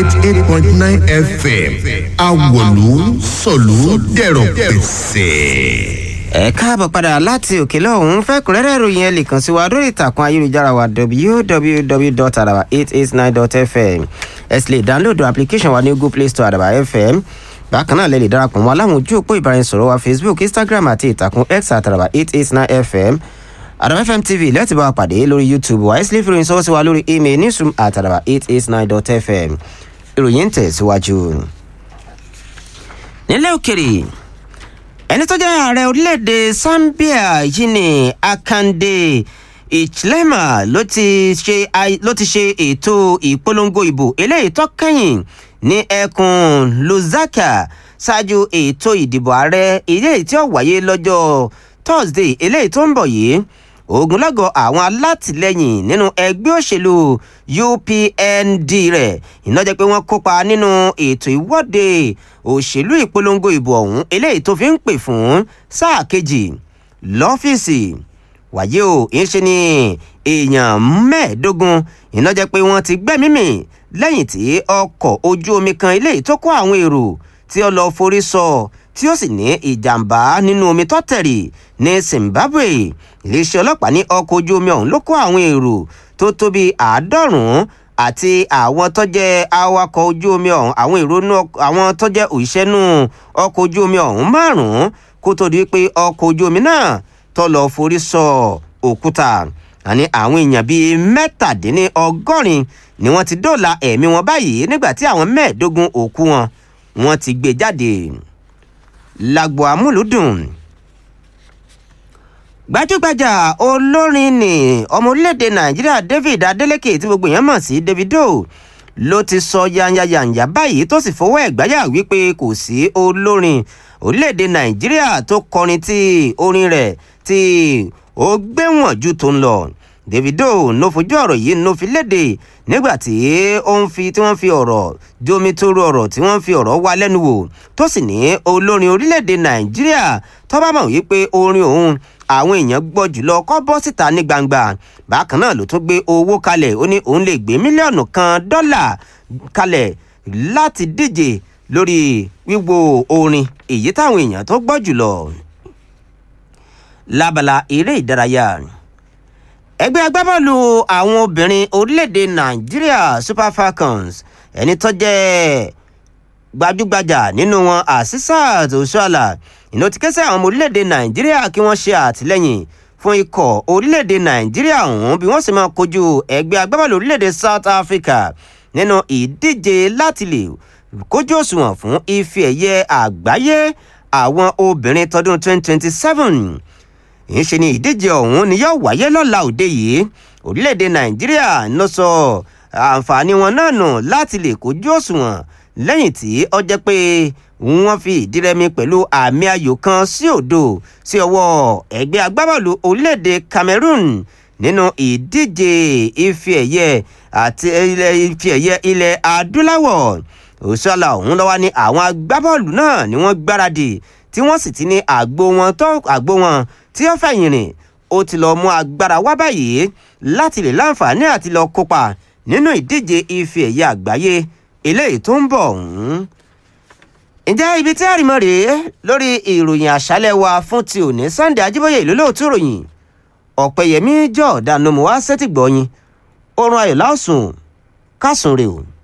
eighty eight point nine fm awolu sọ̀lú dẹ̀rọ̀ pẹ̀sẹ̀ ẹ káàbọ̀ padà láti òkè lọ́hún fẹ́kùnrẹ́rẹ́ ìròyìn ẹ lè kàn sí wa lórí ìtàkùn ayélujára wa www.araba889.fm ẹ sì lè dáńlódù application wa ní google play store àdàbà fm bákan náà lè lè darapọ̀ mọ́ aláwọn ojú òpó ìbáraẹnisọ̀rọ̀ wa facebook instagram àti ìtàkùn x àtàràbà eight eight nine fm àdàbà fm tv lẹ́tì bá wa pàdé lórí youtube wa ẹ sì lè fi ìròyìn sọ́wọ́ sí wa lórí email newsroom àtàràbà eight eight nine dot fm ìròyìn ń tẹ̀síwájú. nílẹ̀ òkèrè ẹni tó jẹ́ ààrẹ orílẹ̀-èdè zambia yìí ni akande ìchilema ló ti ṣe ló ti ṣe ètò ìpolongo ìbò eléyìí tó kẹ́yìn ní ẹkùn luzaka ṣáájú ètò ìdìbò ààrẹ eléyìí tí ó wáyé lọ́jọ́ thursday eléyìí tó ń bọ̀ yìí ogunlọ́gọ̀ àwọn alátìlẹyìn nínú ẹgbẹ́ òṣèlú upnd rẹ̀ iná jẹ́ pé wọ́n kópa nínú ètò ìwọ́de òṣèlú ìpolongo ìbò ọ̀hún eléyìí tó fi ń pè fún sáà kejì lọ́fíìsì wàyí o ìṣe ni èèyàn mẹ́ẹ̀ẹ́dógún iná jẹ́ pé wọ́n ti gbẹ́mí mì lẹ́yìn tí ọkọ̀ ojú omi kan eléyìí tó kó àwọn èrò tí ó lọ forí sọ tí ó sì ní ìjàmbá nínú omi tó tẹ̀rì ní zimbabwe iléeṣẹ́ ọlọ́pàá ní ọkọ̀ ojú omi ọ̀hún ló kó àwọn èrò tó tó bíi àádọ́rùn-ún àti àwọn tó jẹ́ awakọ̀ ojú omi ọ̀hún àwọn èrò àwọn tó jẹ́ òṣìṣẹ́ nù ọkọ̀ ojú omi ọ̀hún márùn-ún kó tó di pé ọkọ̀ ojú omi náà tó lọ forí sọ òkúta àní àwọn èèyàn bíi mẹ́tàdínlọ́gọ́rin ni wọ́n ti dóòlà ẹ̀mí wọn báyìí nígbà tí àwọn mẹ́ẹ̀ẹ́dógún òkú wọn wọ́n ti gbé jáde lágbo amúlùdùn gbajúgbajà olórin ni ọmọ orílẹ̀-èdè nàìjíríà david adeleke tí gbogbo èèyàn mọ̀ sí davido ló ti sọ yanyayanya báyìí tó sì fọwọ́ ẹ̀ gbáyà wípé kò sí olórin orílẹ̀-èdè nàìjíríà tó kọrin tí orin rẹ̀ tí ó gbéwọ̀n ju tó ń lọ davido ló fojú ọ̀rọ̀ yìí ló fi léde nígbà tí ó ń fi tí wọ́n fi ọ̀rọ̀ jomi toro ọ̀rọ̀ tí wọ́n fi ọ̀rọ̀ wá lẹ́nu wò tó sì ní olórin orílẹ̀-èdè nàìjíríà tó bá mọ̀ wípé orin òun àwọn èèyàn gbọ́ jùlọ kọ́ bọ́ síta ní gbangba bákan náà ló tún gbé owó kalẹ̀ ó ní òun lè gbé mílíọ̀nù kan dọ́là kalẹ̀ láti díje lórí wíwo orin èyí táwọn èèyàn tó gbọ́ jùlọ lábala eré ìdárayá ẹgbẹ́ agbábọ́ọ̀lù àwọn obìnrin orílẹ̀-èdè nàìjíríà super falcons ẹni tó jẹ́ gbajúgbajà nínú wọn asisat osuala ìná ti kẹsẹ̀ àwọn ọmọ orílẹ̀-èdè nàìjíríà kí wọ́n ṣe àtìlẹ́yìn fún ikọ̀ orílẹ̀-èdè nàìjíríà ọ̀hún bí wọ́n sì máa kojú ẹgbẹ́ agbábọ́ọ̀lù orílẹ̀-èdè south africa nínú ìdíje láti lè kójú òṣùwọ̀n fún ife ẹ̀yẹ àgbáyé àwọn obìnrin tọdún 2027 ìṣe ni ìdíje ọ̀hún ni yóò wáyé lọ́la òde yìí orílẹ̀-èdè nàìjíríà ló sọ àǹfààní wọn náà nù láti lè kójú òṣùwọ̀n lẹ́yìn tí ó jẹ́ pé wọ́n fi ìdírẹ́mi pẹ̀lú àmì ayò kan sí òdo sí ọwọ́ ẹgbẹ́ agbábọ́ọ̀lù orílẹ̀-èdè cameroon nínú ìdíje ife ẹ̀yẹ àti ife ẹ̀yẹ ilẹ̀ adúláwọ̀ òṣùwàlà ọ̀hún lọ́wọ́ ní àwọn agbábọ́ọ̀lù náà ni wọ́n gbáradì tí wọ́n sì ti ní àgbo wọn tó àgbo wọn tí ó fẹ̀yìn rìn ó ti lọ mú agbára wá báyìí láti lè láǹfààní àti lọ kópa nínú ìdíje ife ẹ̀yẹ àgbáyé eléyìí tó ń bọ̀ ọ̀hún. ǹjẹ́ ibi tí àrìmọ́ rèé lórí ìròyìn àṣálẹ̀ wa fún ti òní sunday ajíbóyè ìlú lóòótú ròyìn ọ̀pẹ̀yẹmí jọ̀ọ́dánù mọ́ wá sẹ́tìgbọ́yìn oorun ayọ̀ láòsùn kásùn rè o.